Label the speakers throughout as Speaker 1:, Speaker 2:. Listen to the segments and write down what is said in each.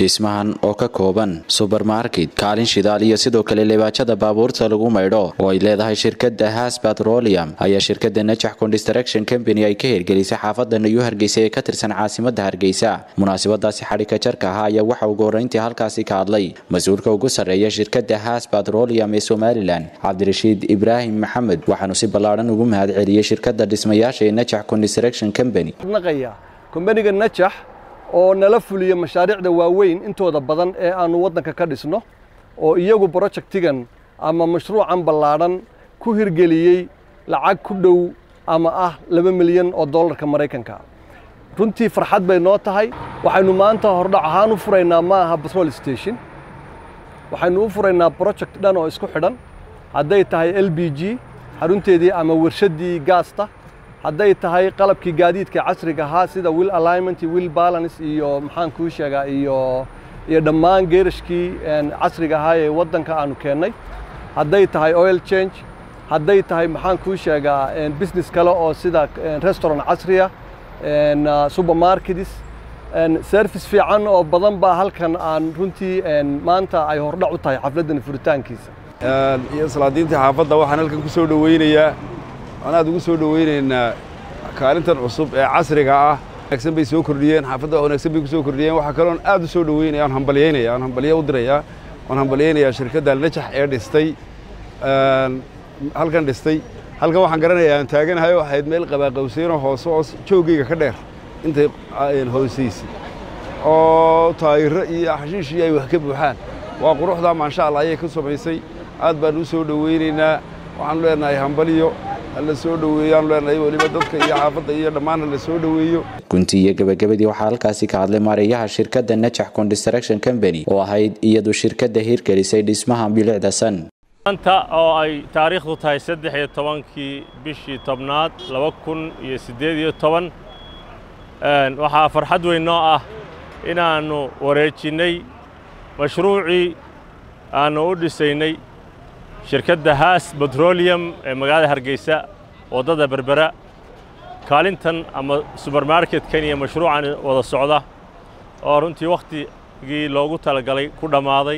Speaker 1: dhismahan oo ka kooban subermarket kaalin shidaal iyo sidoo kale lebaajada baabuurta lagu maydho oo ay leedahay shirkada has petroleum ayaa shirkada najax construction company ay ka hirgelisay xaafada nayu hargeysa ee ka tirsan caasimada hargeysa munaasabadaasi xadhika jarka ahaa ayaa waxa ugu horeyntii halkaasi ka hadlay mas-uulka ugu sarreeya shirkada has petroleum ee somalilan cabdirashiid ibraahim maxamed waxaanu si ballaadhan ugu mahad celiyey shirkada dhismayaasha ee najax construction company
Speaker 2: kombaniga najax oo nala fuliya mashaariicda waaweyn intooda badan ee aanu waddanka ka dhisno oo iyagu brojectigan ama mashruucan ballaadhan ku hirgeliyey lacag ku dhow ama ah laba milyan oo dollarka maraykanka runtii farxad bay noo tahay waxaynu maanta hordhac ahaan u furaynaa ma aha batrol station waxaynu u furaynaa project dhan oo isku xidhan hadday tahay l b g xarunteedii ama warshaddii gaasta hadday tahay qalabkii gaadiidka casriga ahaa sida will alignment will balance iyo maxaan kuu sheegaa iyo iyo dhammaan geerashkii casriga ahaa ee waddanka aanu keennay hadday tahay oil change hadday tahay maxaan kuu sheegaa business kale oo sida restaurant casriya supermarkets service fiican oo badan baa halkan aan runtii maanta ay hordhac u tahay xafladdan furitaankiisa
Speaker 3: iyo salaadiintii xaafadda waxaan halkan ku soo dhoweynayaa waan aad ugu soo dhoweynaynaa kaalintan cusub ee casriga ah wanaagsan bay soo kordhiyeen xaafadda wanaagsan bay ku soo kordhiyeen waxaa kaloon aad u soo dhoweynaya aan hambalyaynaya aan hambalyo u dirayaa waan hambalyaynayaa shirkadda najax ee dhistay halkan dhistay halkan waxaan garanayaa aan taaganahay oo ahayd meel qabaaqawseenoo hoose oo joogayga ka dheer intay hoosaysay oo taayiro iyo xashiishii ay wax ka buuxaan waa quruxdaa maansha allah ayay ka samaysay aad baan u soo dhoweynaynaa waxaanu leenahay hambalyo hala soo dhoweeyaanu leenahay weliba dadka iyo xaafadda iyo dhammaan hala soo dhoweeyo
Speaker 1: gunti iyo gebagabadii waxaa halkaasi ka hadlay maareeyaha shirkadda najax construction company oo ahayd iyadu shirkadda hirgelisay dhismaha bilicda san
Speaker 4: maanta oo ay taariikhdu tahay saddex iyo tobankii bishii tobnaad laba kun iyo siddeed iyo toban waxaa farxad weyn noo ah inaannu wareejinnay mashruucii aannu u dhisaynay shirkadda haas betroliyum ee magaalada hargeysa waddada berbera kaalintan ama subermarketkan iyo mashruucan wada socda oo runtii wakhtigii loogu talagalay ku dhammaaday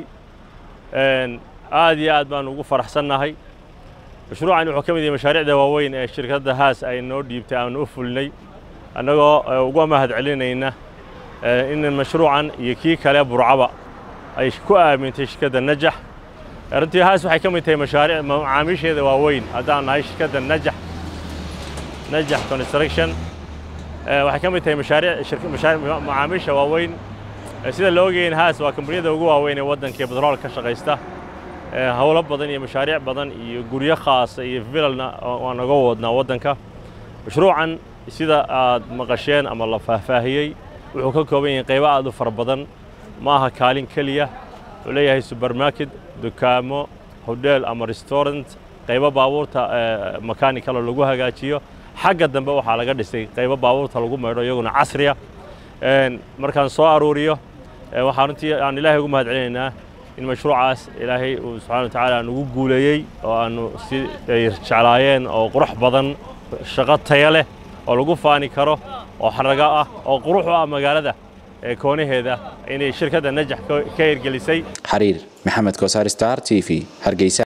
Speaker 4: aad iyo aad baannu ugu faraxsannahay mashruucan wuxuu ka mid yahay mashaariicda waaweyn ee shirkadda haas ay noo dhiibtay aanu u fulinay annagoo uga mahad celinayna in mashruucan iyo kii kale burcaba ay ku aamintay shirkadda najax runtii haas waxay ka mid tahay mashaariic macaamiisheeda waaweyn haddaan nahay shirkadda najax najax construction waxay ka mid tahay mashaariic macaamiisha waaweyn sida la ogayn haas waa kambaniyada ugu waaweyn ee waddanka ee batrool ka shaqaysta howlo badan iyo mashaariic badan iyo guryo khaasa iyo vilalna waa naga wadnaa waddanka mashruucan sida aad maqasheen ama la faahfaahiyey wuxuu ka kooban yahay qaybo aad u fara badan ma aha kaalin keliya wuxuu leeyahay subermarket dukaamo hodheel ama restaurant qaybo baabuurta makanikalo lagu hagaajiyo xagga dambe waxaa laga dhisay qaybo baabuurta lagu maydho iyaguna casriya markaan soo aruuriyo waxaa runtii aan ilaahay ugu mahad celinaynaa in mashruucaas ilaahay uu subxana wa tacaala nugu guuleeyey oo aannu si ay jeclaayeen oo qurux badan shaqo taya leh oo lagu faani karo oo xarago ah oo qurux u ah magaalada ee koonaheeda inay shirkadda najax ka hirgelisay
Speaker 1: xariir maxamed kosaar star t v hargeysa